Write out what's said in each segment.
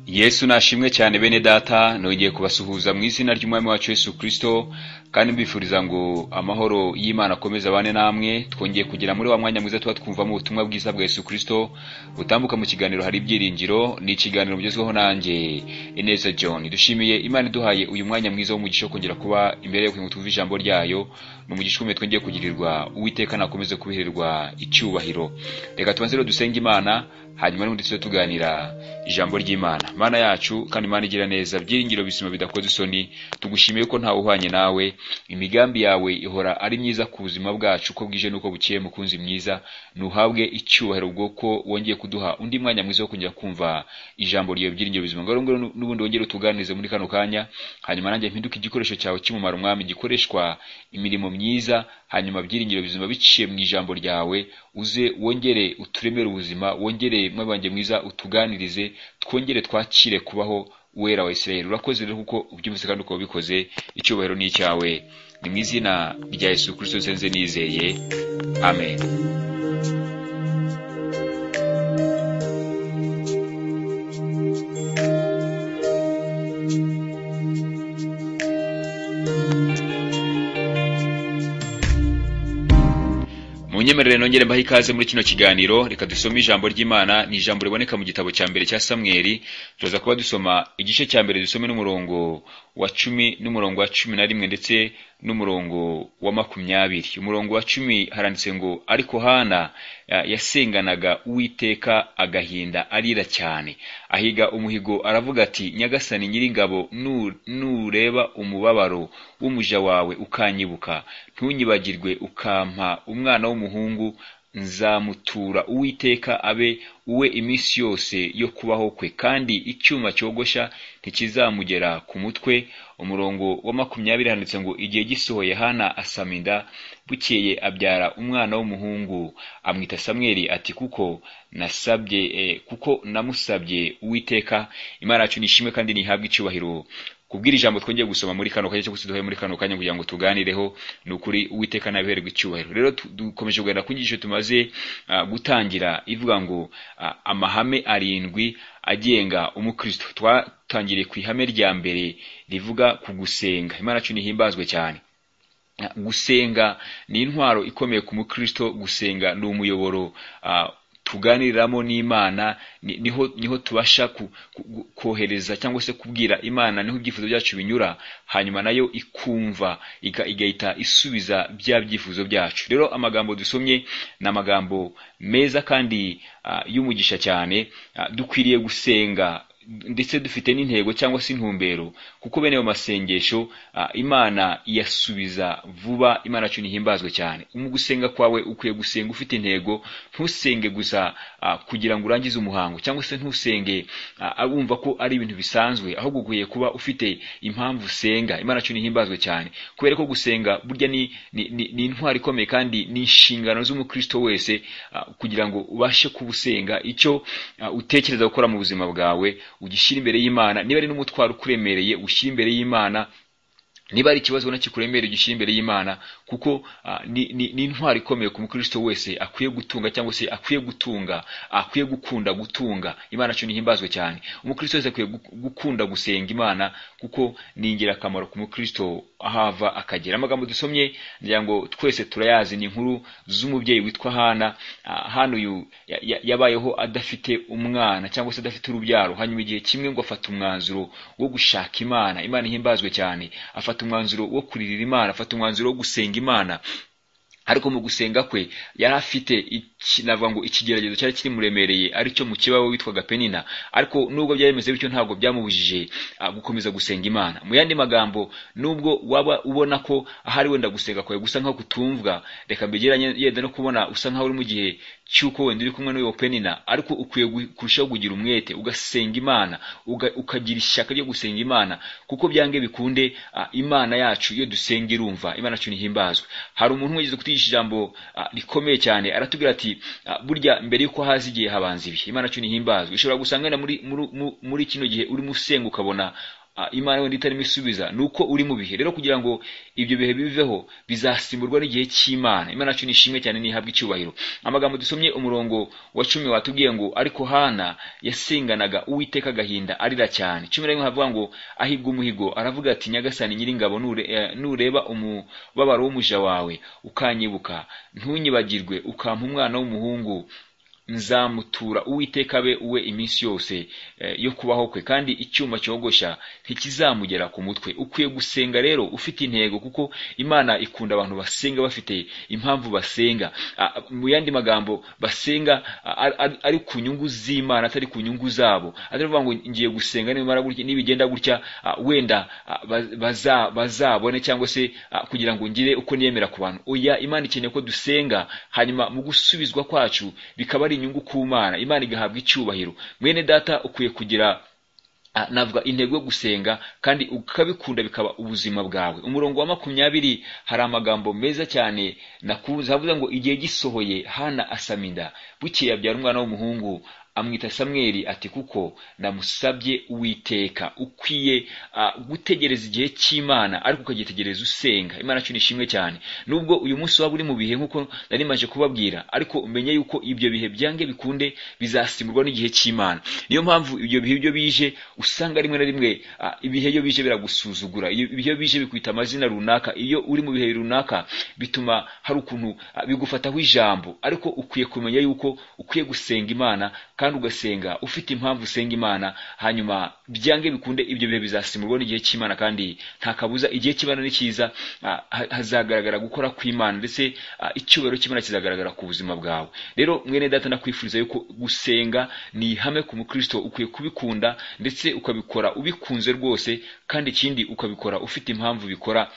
Yesu nashimwe cyane bene data nongeye kubasuhuza mu izina ry'umwami wacu Yesu Kristo kandi mbifuriza ngo amahoro y'Imana akomeze abane namwe twongeye kugera muri wa mwanya mwiza tuba twumvamo ubutumwa bwiza bwa Yesu Kristo butambuka mu kiganiro hari ibyiringiro ni ikiganiro mugezweho nanjye Ineza John dushimiye Imana iduhaye uyu mwanya mwiza w'umugisha wo kongera kuba imbere yo kugira twumve ijambo ryayo ni umugisha ukomeye twongeye kugirirwa Uwiteka nakomeze kubiherwa icyubahiro reka tubanze rero dusenge Imana hanyuma n'ubundi tujye tuganira ijambo ry'Imana Mana yacu kandi Imana igira neza byiringiro bizima bidakoze isoni tugushimiye ko ntawe uhwanye nawe imigambi yawe ihora ari myiza ku buzima bwacu uko bwije n'uko bukeye mukunzi mwiza ntuhabwe icyubahiro ubwo ko wongeye kuduha undi mwanya mwiza wo kongera kumva ijambo ryawe byiringiro bizima ngaho rero n'ubundi wongere utuganirize muri kano kanya hanyuma nanjye mpinduke igikoresho cyawe cy'umumaro mwami gikoreshwa imirimo myiza hanyuma byiringiro bizima biciye mu ijambo ryawe uze wongere uturemere ubuzima wongere mwabanjye mwiza utuganirize twongere twakire kubaho wera wa Isirayeli urakoze rero kuko ubyumvise kandi ukaba ubikoze icyubahiro ni icyawe ni mu izina rya Yesu Kristo nsenze nizeye amen munyemerere nongere mbaho ikaze muri kino kiganiro reka dusome ijambo ry'imana ni ijambo riboneka mu gitabo cya mbere cya samweli turaza kuba dusoma igice cya mbere dusome n'umurongo wa cumi n'umurongo wa cumi na rimwe ndetse n'umurongo wa makumyabiri umurongo wa cumi haranditse ngo ariko hana ya- yasenganaga uwiteka agahinda arira cyane ahiga umuhigo aravuga ati nyagasani nyiringabo nu- nureba umubabaro w'umuja wawe ukanyibuka ntunyibagirwe ukampa umwana w'umuhungu nzamutura uwiteka abe uwe iminsi yose yo kubaho kwe kandi icyuma cyogosha ntikizamugera ku mutwe umurongo wa makumyabiri handitse ngo igihe gisohoye hana asama inda bukeye abyara umwana w'umuhungu amwita samweli ati kuko nasabye eh, kuko namusabye uwiteka imana yacu nishimwe kandi ntihabwe icyubahiro kubwira ijambo twongeye gusoma muri kano kanya cyangwa se duhaye muri kano kanya kugira ngo tuganireho ni ukuri uwiteka nabihererwa icyubahiro rero tu- dukomeje kuganira ku nyigisho tumaze ah, gutangira ivuga ngo ah, amahame arindwi agenga umukristo twatangiriye ku ihame rya mbere rivuga ku gusenga imana yacu nihimbazwe cyane gusenga ni intwaro ikomeye ku mukristo gusenga ni umuyoboro ah, tuganiriramo n'imana ni- niho niho tubasha ku- ku- kohereza cyangwa se kubwira imana niho ibyifuzo byacu binyura hanyuma nayo ikumva iga- igahita isubiza bya byifuzo byacu rero amagambo dusomye ni amagambo meza kandi ah, y'umugisha cyane Ah, dukwiriye gusenga ndetse dufite n'intego cyangwa se intumbero kuko bene ayo masengesho ah, imana iyasubiza vuba imana yacu ntihimbazwe cyane mu gusenga kwawe ukwiye gusenga ufite intego ntusenge gusa ah, kugira ngo urangize umuhango cyangwa se ntusenge ah, wumva ko ari ibintu bisanzwe ahubwo ukwiye kuba ufite impamvu usenga imana yacu ntihimbazwe cyane kubera ko gusenga burya ni, ni, ni, ni intwari ikomeye kandi ni inshingano z'umukristo wese ah, kugira ngo ubashe kuba usenga icyo ah, utekereza gukora mu buzima bwawe ugishyira imbere y'imana niba ari n'umutwaro ukuremereye ushyira imbere y'imana niba ari ikibazo ubona kikuremereye gishyira imbere y'imana kuko ah, ni ni- ni intwaro ikomeye ku mukristo wese akwiye gutunga cyangwa se akwiye gutunga akwiye gukunda gutunga imana cyo ntihimbazwe cyane umukristo wese akwiye gu- gukunda gusenga imana kuko ni ingirakamaro ku mukristo ahava akagera amagambo dusomye ngira ngo twese turayazi ni inkuru z'umubyeyi witwa hana Ah, hana uyu ya- ya- yabayeho adafite umwana cyangwa se adafite urubyaro hanyuma igihe kimwe ngo afata umwanzuro wo gushaka imana imana ihimbazwe cyane afata umwanzuro wo kuririra imana afata umwanzuro wo gusenga imana ariko mu gusenga kwe yari afite iki- navuga ngo ikigeragezo cyari kirimuremereye aricyo mu kibaho witwaga penina ariko nubwo byari bimeze bityo ntabwo byamubujije ah, gukomeza gusenga imana mu yandi magambo nubwo waba ubona ko ahari wenda gusenga kwawe gusa nkaho kutumvwa reka mbegeranye yenda no kubona usa nkaho uri mu gihe cy'uko wenda uri kumwe n'uwo penina ariko ukwiye gu- kurushaho kugira umwete ugasenga imana uga- ukagira ishyaka ryo gusenga imana kuko byange bikunde ah, imana yacu iyo dusenga irumva imana yacu ntihimbazwe hari umuntu wigeze kutwigisha ijambo ah, rikomeye cyane aratubwira ati ah, burya mbere yuko haza igihe habanza ibihe imana yacu ntihimbazwe ushobora gusanga wenda muri, muri, muri kino gihe urimo usenga ukabona Ah, imana wenda itarimo isubiza ni uko uri mu bihe rero kugira ngo ibyo bihe biveho bizasimburwa n'igihe cy'imana imana yacu nishimwe cyane nihabwa icyubahiro amagambo dusomye umurongo wa cumi watubwiye ngo ariko hana yasinganaga uwiteka agahinda arira cyane cumi na rimwe havuga ngo ahigwa umuhigo aravuga ati nyagasani nyiringabo nure, eh, nureba umubabaro w'umuja wawe ukanyibuka ntunyibagirwe ukampa umwana w'umuhungu nzamutura uwiteka abe uwe iminsi yose eh, yo kubaho kwe kandi icyuma cyogosha ntikizamugera ku mutwe ukwiye gusenga rero ufite intego kuko imana ikunda abantu basenga bafite impamvu basenga Ah, mu yandi magambo basenga ah, ari- ari- ari ku nyungu z'imana atari ku nyungu zabo atavuga ngo ngiye gusenga nibimara gutya nibigenda gutya ah, wenda ah, baz- baza- bazabone cyangwa se ah, kugira ngo ngire uko niyemera ku bantu oya imana ikeneye ko dusenga hanyuma mu gusubizwa kwacu bikaba ari inyungu ku mana imana igahabwa icyubahiro mwene data ukwiye kugira Ah, navuga intego yo gusenga kandi ukabikunda bikaba ubuzima bwawe umurongo wa makumyabiri hari amagambo meza cyane nakunze havuze ngo igihe gisohoye hana asama inda bukeye abyara umwana w'umuhungu amwita samweli ati kuko namusabye uwiteka ukwiye ah, gutegereza igihe cy'imana ariko ukagitegereza usenga imana cyo nishimwe cyane nubwo uyu munsi waba uri mu bihe nk'uko nari maje kubabwira ariko umenye yuko ibyo bihe byange bikunde bizasimburwa n'igihe cy'imana niyo mpamvu ibyo bihe byo bije usanga rimwe na rimwe ah, ibihe iyo bije biragusuzugura iyo ibihe iyo bije bikwita amazina runaka iyo uri mu bihe runaka bituma hari ukuntu ah, bigufataho ijambo ariko ukwiye kumenya yuko ukwiye gusenga imana kandi ugasenga ufite impamvu usenga imana hanyuma byange bikunde ibyo bihe bizasimburwa n'igihe cy'imana kandi nta kabuza igihe cy'imana ni cyiza ah, ha- hazagaragara gukora kw'imana ndetse ah, icyubahiro cy'imana kizagaragara ku buzima bwawe rero mwene data nakwifuriza yuko gusenga ni ihame ku mukristo ukwiye kubikunda ndetse ukabikora ubikunze rwose kandi ikindi ukabikora ufite impamvu bikora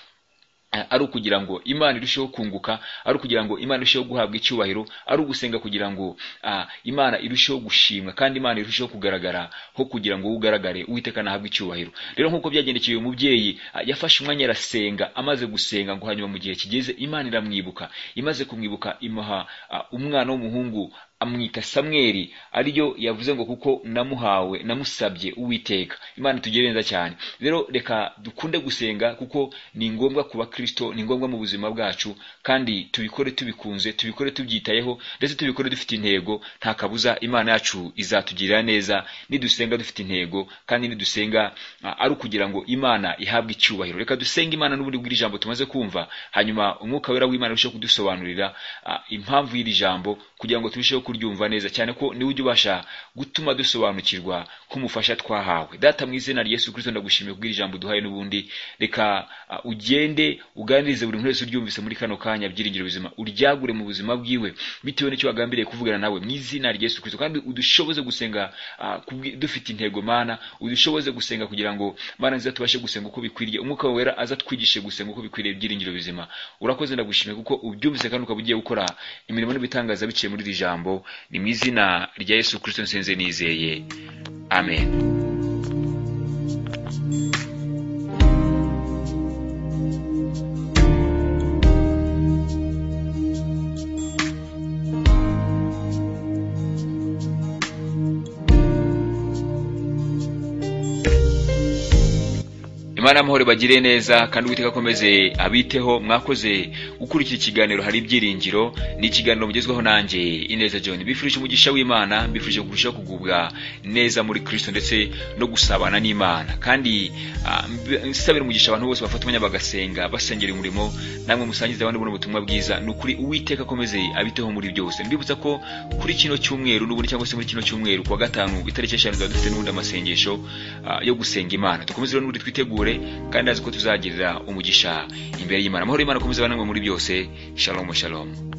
eh, ari ukugira ngo imana irusheho kunguka ari ukugira ngo imana irusheho guhabwa icyubahiro ari ugusenga kugira ngo ah, imana irusheho gushimwa kandi imana irusheho kugaragara ho kugira ngo ugaragare uwiteka nahabwe icyubahiro rero nk'uko byagendekeye uyu mubyeyi ah, yafashe umwanya arasenga amaze gusenga ngo hanyuma mu gihe kigeze imana iramwibuka imaze kumwibuka imuha ah, umwana w'umuhungu amwita samweli ariyo yavuze ngo kuko namuhawe namusabye uwiteka imana itugirire neza cyane rero reka dukunde gusenga kuko ni ngombwa ku bakristo ni ngombwa mu buzima bwacu kandi tubikore tubikunze tubikore tubyitayeho ndetse tubikore dufite intego nta kabuza imana yacu izatugirira neza nidusenga dufite intego kandi nidusenga ah, ari ukugira ngo imana ihabwe icyubahiro reka dusenge imana n'ubundi bw'iri jambo tumaze kumva hanyuma umwuka wera w'imana arusheho kudusobanurira ah, impamvu y'iri jambo kugira ngo turusheho kuryumva neza cyane ko niwe ujya ubasha gutuma dusobanukirwa k'umufasha twahawe data mu izina rya yesu kirisito ndagushimiye kubw'iri jambo duhaye n'ubundi reka ah, ugende uganirize buri muntu wese uryumvise muri kano kanya byiringiro bizima uryagure mu buzima bwiwe bitewe n'icyo wagambiriye kuvugana nawe mu izina rya yesu kirisito kandi udushoboze gusenga ah, kubwi- dufite intego mana udushoboze gusenga kugira ngo mana nziza tubashe gusenga uko bikwiriye umwuka wawe wera aza twigishe gusenga uko bikwiriye byiringiro bizima urakoze ndagushimiye kuko ubyumvise kandi ukaba ugiye gukora imirimo n'ibitangaza biciye muri iri jambo ni mu izina rya yesu kirisito nsenze nizeye amen imana y'amahoro bagire neza kandi uwiteka akomeze abiteho mwakoze gukurikira ikiganiro hari ibyiringiro ni ikiganiro mugezweho nanjye ineza john bifurije umugisha w'imana bifurije kurushaho kugubwa neza muri kristo ndetse no gusabana n'imana kandi ah, mb- nsabira umugisha abantu bose bafata umwanya bagasenga basengera umurimo namwe musangize abandi buno butumwa bwiza ni ukuri uwiteka akomeze abiteho muri byose mbibutsa ko kuri kino cyumweru n'ubundi cyangwa se muri kino cyumweru ku wa gatanu itariki eshanu tuzaba dufite n'ubundi amasengesho ah, yo gusenga imana dukomeze rero n'ubundi twitegure kandi azi ko tuzagirira umugisha imbere y'imana amahoro y'imana akomeze abanamwe muri byose shalom shalom